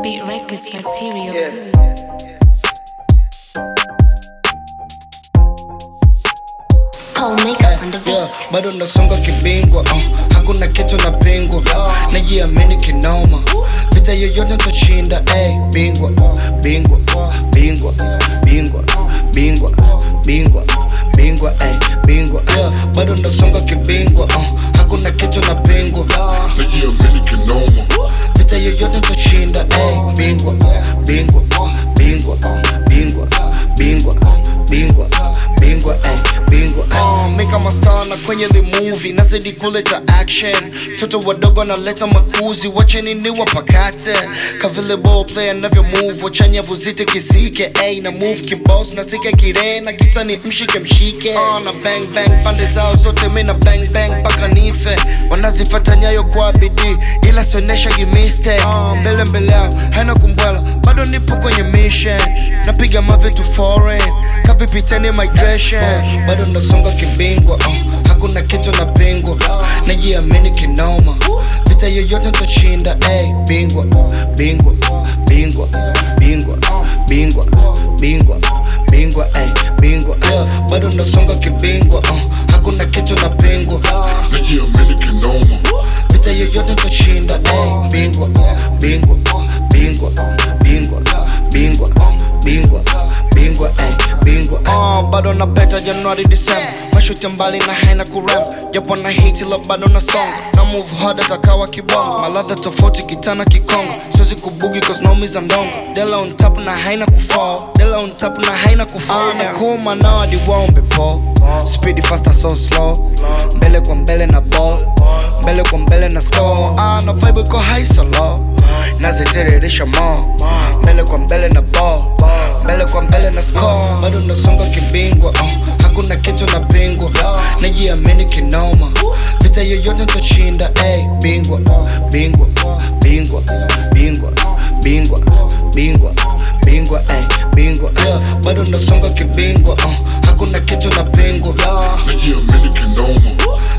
Beat Records material. Yeah. Paul makeup on the beat. Yeah, bado nasonga kibingwa uh, hakuna kitu na pingwa najiamini kinoma vita yoyote ntashinda hey, bingwa bingwa bingwa bingwa bingwa bingwa bingwa hey, bingwa yeah, bado nasonga kibingwa uh, hakuna kitu na pingwa najiamini kinoma vita yoyote ntashinda hey, bingwa bingwa bingwa bingwa bingwa bingwa bingwa hey, bingwa uh, mika mastana kwenye the movie nazidi kuleta action toto wadogo naleta makuzi wacheni ni wapakate kavile ball player navyo move wachanya vuzite kisike ay na move kiboss nasike kire na gita ni mshike mshike uh, na bang bang pande zao zote mi na bang bang paka nife wanazifata nyayo kwa bidii ila sionesha gimiste uh, mbele mbele yao haina kumbwela bado nipo kwenye mission napiga mavitu foreign kapipiteni migration bado nasonga kibingwa uh, hakuna kitu na pingwa najiamini kinoma vita yoyote ntashinda hey, bingwa bingwa bingwa bingwa bingwa bingwa bingwa hey, bingwa yeah, bado nasonga kibingwa uh, hakuna kitu na pingwa najiamini kinoma vita yoyote ntashinda hey, bingwa bingwa bingwa bingwa bingwa bingwa bingwa hey, bingwa uh, bado na beta januari disemba mashuti mbali na haina kurem japo na hiti la bado na songa na move hard atakawa kibongo maladha tofauti kitana kikongo siwezi kubugi cause naumiza mdongo dela on top na haina kufall dela on top na haina kufall na kuma nao hadi waombe po speedy faster so slow mbele kwa mbele na ball mbele kwa mbele na score ah, na vibe iko high so low nazitiririsha mo mbele kwa mbele na ball mbele kwa mbele na score bado nasonga kibingwa uh, hakuna kitu na pingwa najiamini kinoma vita yoyote ntashinda hey, bingwa bingwa bingwa bingwa bingwa bingwa bingwa hey, bingwa yeah, bado nasonga kibingwa uh, hakuna kitu na pingwa najiamini kinoma